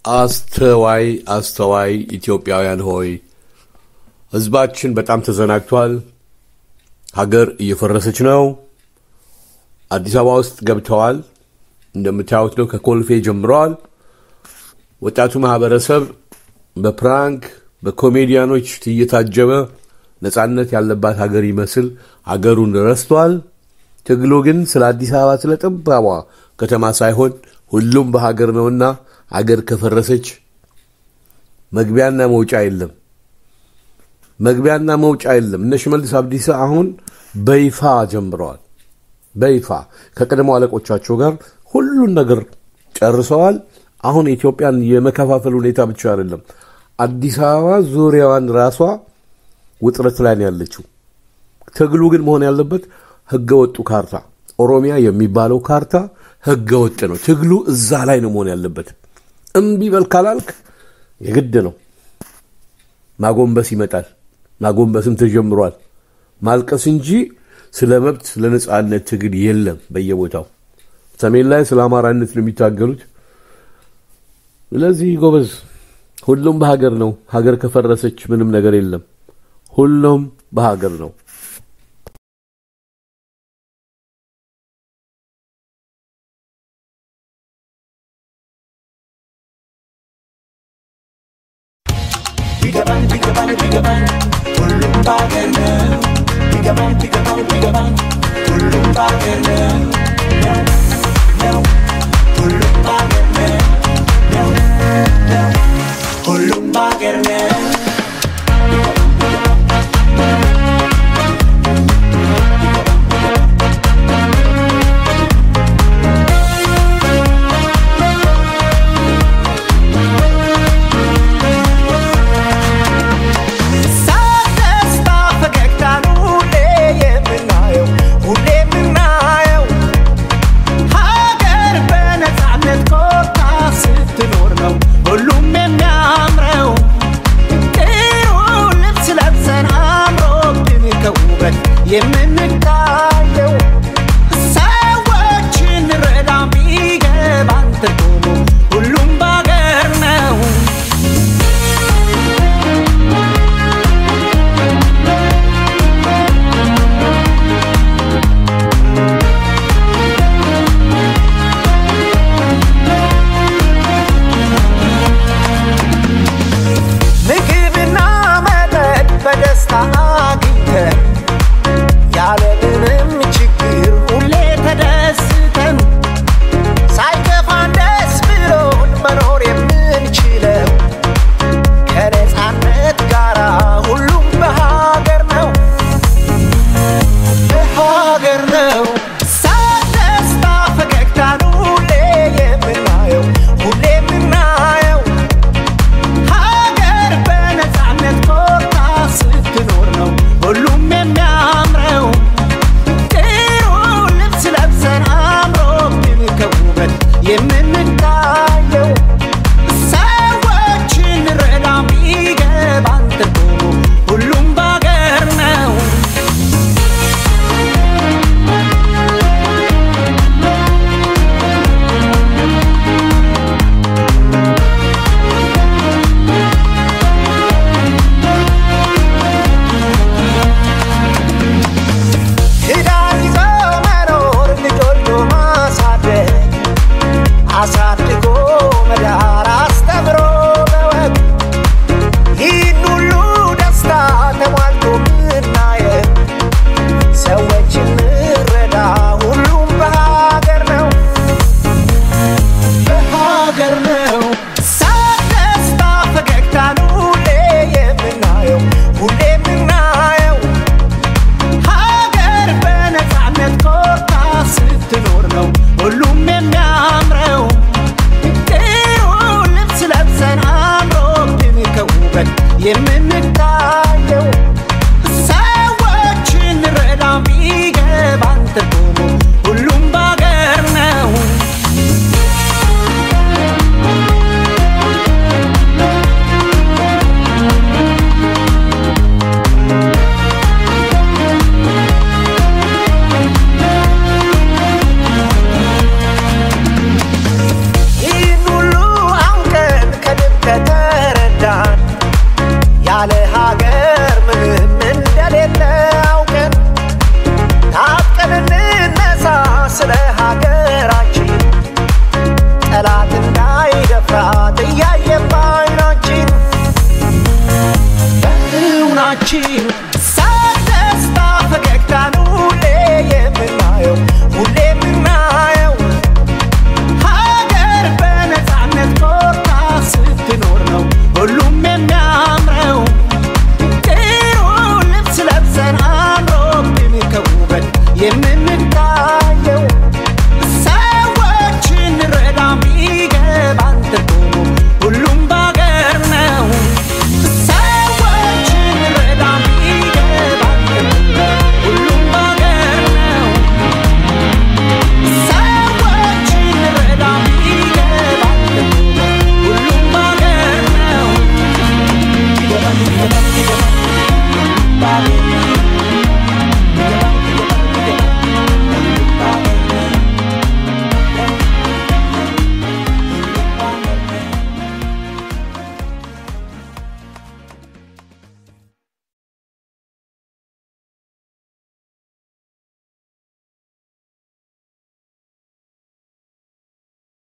አስተዋይ አስተዋይ ኢትዮጵያውያን ሆይ ህዝባችን በጣም ተዘናግቷል። ሀገር እየፈረሰች ነው። አዲስ አበባ ውስጥ ገብተዋል። እንደምታዩት ነው። ከኮልፌ ጀምረዋል። ወጣቱ ማህበረሰብ በፕራንክ በኮሜዲያኖች እየታጀበ ነጻነት ያለባት ሀገር ይመስል ሀገሩን ረስቷል። ትግሉ ግን ስለ አዲስ አበባ ስለ ጠባቧ ከተማ ሳይሆን ሁሉም በሀገር ነውና ሀገር ከፈረሰች መግቢያና መውጫ የለም። መግቢያና መውጫ የለም። እነ ሽመልስ አብዲሳ አሁን በይፋ ጀምረዋል። በይፋ ከቀድሞ አለቆቻቸው ጋር ሁሉን ነገር ጨርሰዋል። አሁን ኢትዮጵያን የመከፋፈል ሁኔታ ብቻ አይደለም፣ አዲስ አበባ ዙሪያዋን ራሷ ውጥረት ላይ ነው ያለችው። ትግሉ ግን መሆን ያለበት ህገ ወጡ ካርታ ኦሮሚያ የሚባለው ካርታ ህገ ወጥ ነው። ትግሉ እዛ ላይ ነው መሆን ያለበት። እምቢ በል ካላልክ የግድ ነው ማጎንበስ ይመጣል። ማጎንበስም ተጀምሯል። ማልቀስ እንጂ ስለ መብት ስለ ነጻነት ትግል የለም በየቦታው። ሰሜን ላይ ስለ አማራነት ነው የሚታገሉት። ስለዚህ ጎበዝ፣ ሁሉም በሀገር ነው። ሀገር ከፈረሰች ምንም ነገር የለም። ሁሉም በሀገር ነው። ቢገባን ቢገባን ቢገባን ሁሉም ባገር ነው። ቢገባን ቢገባን ቢገባን ሁሉም ባገር ነው ነው ነው ሁሉም ባገር ነው ነው ነው ሁሉም ባገር ነው። ሳቅ፣ ደስታ፣ ፈገግታን ሁሌ የምናየው ሁሌ የምናየው ሀገር በነፃነት ኮታ ስትኖር ነው ሁሉም የሚያምረው። ጥሩ ልብስ ለብሰን አምሮብን ከውበት የምንታየው ሰዎችን ረዳ ቢገባን ትርጉሙ ሁሉም ባገር ነው። ምግብና መጠጥ በደስታ አግኝተን ያለምንም ችግር ሁሌ ተደስተን ሳይከፋን ደስ ብሎን መኖር የምንችለው ከነፃነት ጋራ ሁሉም በሀገር ነው በሀገር ነው። ሳቅ፣ ደስታ፣ ፈገግታን ሁሌ የምናየው ሁሌ የምናየው ሀገር በነፃነት ኮታ ስትኖር ነው ሁሉም የሚያምረው። ጥሩ ልብስ ለብሰን አምሮብን ከውበት የምንታየው ሰዎችን ረዳ ቢገባን ትርጉሙ ሁሉም ባገር ነው። ትዳር ይዞ መኖር ልጆች ማሳደግ አሳድጎ መዳር አስተምሮ በወግ ይህን ሁሉ ደስታ ተሟልቶ ምናየው ሰዎች እንረዳ ሁሉም በሀገር ነው በሀገር ነው። ሳቅ፣ ደስታ፣ ፈገግታን ሁሌ የምናየው ሁሌ የምናየው ሀገር በነፃነት ኮታ ስትኖር ነው ሁሉም የሚያምረው። ጥሩ ልብስ ለብሰን አምሮብን ከውበት የምንታየው ሰዎችን ረዳ ቢገባን ትርጉሙ ሁሉም ባገር ነው። ይህን ሁሉ አውቀን አንቺ